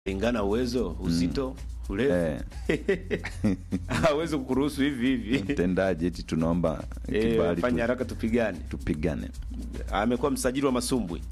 lingana uwezo uzito urefu hawezi kukuruhusu hivi hivi mtendaji eti tunaomba Eh, kibali fanya tu, haraka tupigane tupigane amekuwa msajili wa masumbwi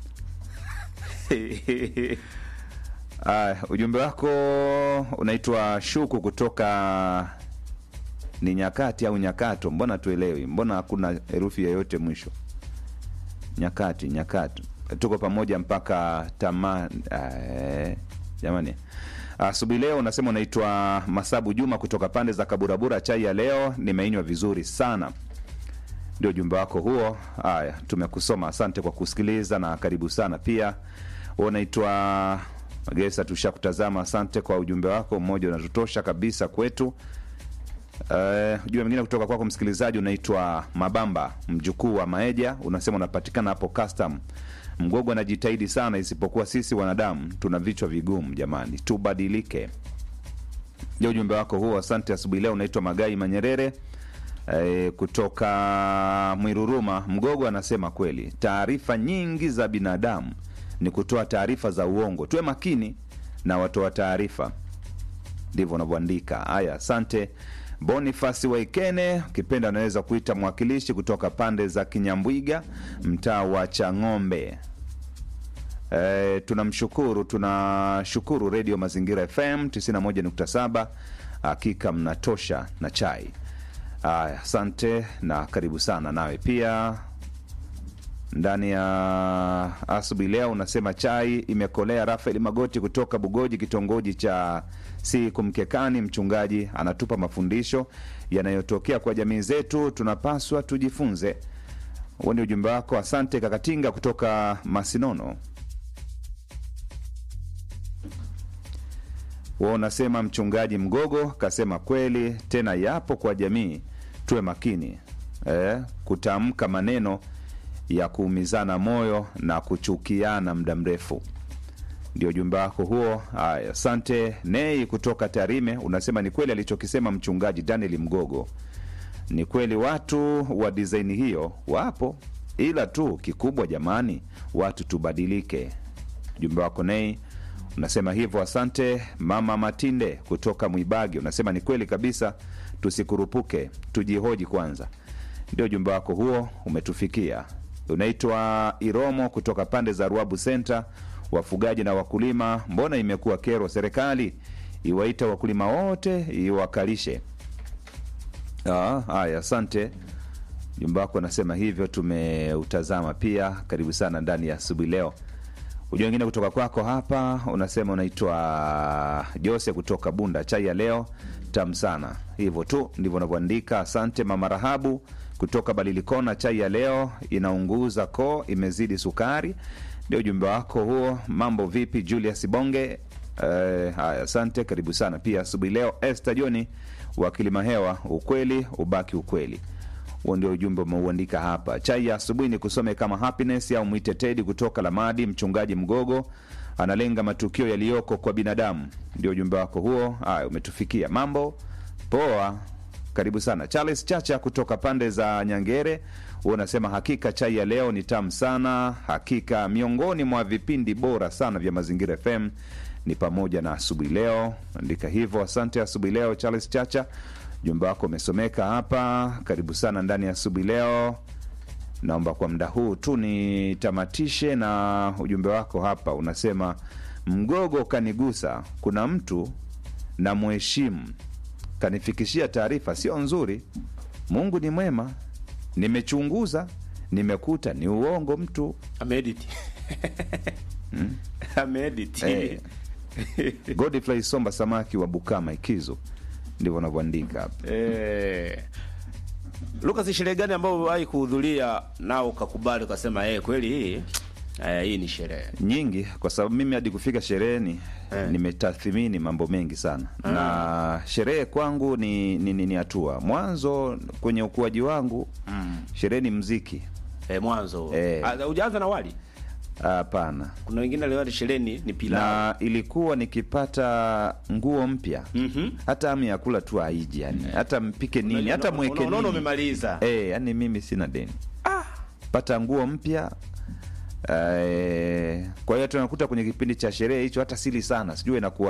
Aya, ujumbe wako unaitwa Shuku kutoka ni nyakati au nyakato? Mbona tuelewi? Mbona hakuna herufi yoyote mwisho? Nyakati, nyakati, tuko pamoja mpaka tama. eh, Jamani, asubuhi leo unasema unaitwa Masabu Juma kutoka pande za Kaburabura. Chai ya leo nimeinywa vizuri sana. Ndio ujumbe wako huo. Haya, tumekusoma. Asante kwa kusikiliza na karibu sana pia. Wewe unaitwa Magesa, tushakutazama. Asante kwa ujumbe wako, mmoja unatutosha kabisa kwetu. Uh, ujumbe mwingine kutoka kwako msikilizaji unaitwa Mabamba, mjukuu wa Maeja, unasema unapatikana hapo custom. Mgogo anajitahidi sana, isipokuwa sisi wanadamu tuna vichwa vigumu. Jamani, tubadilike. Ndio ujumbe wako huo. Asante. Asubuhi leo unaitwa Magai Manyerere e, kutoka Mwiruruma. Mgogo anasema kweli, taarifa nyingi za binadamu ni kutoa taarifa za uongo. Tuwe makini na watoa taarifa, ndivyo wanavyoandika. Haya, asante. Bonifasi Waikene, ukipenda anaweza kuita mwakilishi kutoka pande za Kinyambwiga, mtaa wa Chang'ombe. E, tunamshukuru tunashukuru Redio Mazingira FM 91.7, hakika mnatosha na chai. Aya, asante na karibu sana nawe pia ndani ya asubuhi leo unasema chai imekolea. Rafael Magoti kutoka Bugoji, kitongoji cha si kumkekani, mchungaji anatupa mafundisho yanayotokea kwa jamii zetu, tunapaswa tujifunze. Huo ni ujumbe wako. Asante Kakatinga kutoka Masinono. Huo unasema mchungaji Mgogo kasema kweli, tena yapo kwa jamii, tuwe makini eh, kutamka maneno ya kuumizana moyo na kuchukiana muda mrefu. Ndio ujumbe wako huo. Haya, asante. Nei kutoka Tarime unasema ni kweli alichokisema mchungaji Daniel Mgogo, ni kweli watu wa disaini hiyo wapo, ila tu kikubwa, jamani, watu tubadilike. Ujumbe wako Nei unasema hivyo. Asante. Mama Matinde kutoka Mwibagi unasema ni kweli kabisa, tusikurupuke, tujihoji kwanza. Ndio ujumbe wako huo umetufikia. Unaitwa Iromo kutoka pande za Ruabu Center. Wafugaji na wakulima, mbona imekuwa kero serikali iwaita wakulima wote iwakalishe? Ah, Haya, asante. Ujumbe wako unasema hivyo, tumeutazama pia. Karibu sana ndani ya asubuhi leo. Ujumbe wengine kutoka kwako hapa unasema unaitwa Jose kutoka Bunda. Chai ya leo tamu sana, hivyo tu ndivyo unavyoandika. Asante mama Rahabu kutoka Balilikona. Chai ya leo inaunguza koo, imezidi sukari. Ndio ujumbe wako huo. Mambo vipi, Julius Bonge? Eh, haya, asante, karibu sana pia asubuhi leo. Esther Joni wa Kilimahewa, ukweli ubaki ukweli. Huo ndio ujumbe umeuandika hapa. Chai ya asubuhi ni kusome kama Happiness au mwite Tedi kutoka Lamadi. Mchungaji Mgogo analenga matukio yaliyoko kwa binadamu. Ndio ujumbe wako huo. Haya, umetufikia. Mambo poa, karibu sana. Charles Chacha kutoka pande za Nyangere, huo unasema hakika chai ya leo ni tamu sana, hakika miongoni mwa vipindi bora sana vya Mazingira FM ni pamoja na asubuhi leo. Andika hivyo. Asante asubuhi leo, Charles Chacha, ujumbe wako umesomeka hapa. Karibu sana ndani ya asubuhi leo. Naomba kwa muda huu tu nitamatishe na ujumbe wako hapa, unasema Mgogo kanigusa, kuna mtu na mheshimu kanifikishia taarifa sio nzuri. Mungu ni mwema, nimechunguza nimekuta ni uongo mtu ameedit ameedit Eh. Godfrey Somba samaki wa Bukama Ikizo, ndivyo wanavyoandika hapa. Eh. Lucas, sherehe gani ambayo uliwahi kuhudhuria nao ukakubali ukasema eh, kweli hii eh, hii ni sherehe nyingi kwa sababu mimi hadi kufika shereheni Eh. nimetathmini mambo mengi sana na sherehe kwangu ni ni, ni, ni hatua mwanzo kwenye ukuaji wangu sherehe ni mziki eh, mwanzo Eh. Ah, hujaanza na wali hapana kuna wengine leo sherehe ni, ni pilau na ilikuwa nikipata nguo mpya Mhm. hata ami ya kula tu haiji yani hata mpike nini Unajua, hata una- mweke unaona nini umemaliza Eh, yani mimi sina deni pata nguo mpya Eh, kwa hiyo tunakuta kwenye kipindi cha sherehe hicho hata sili sana, sijui inakuwa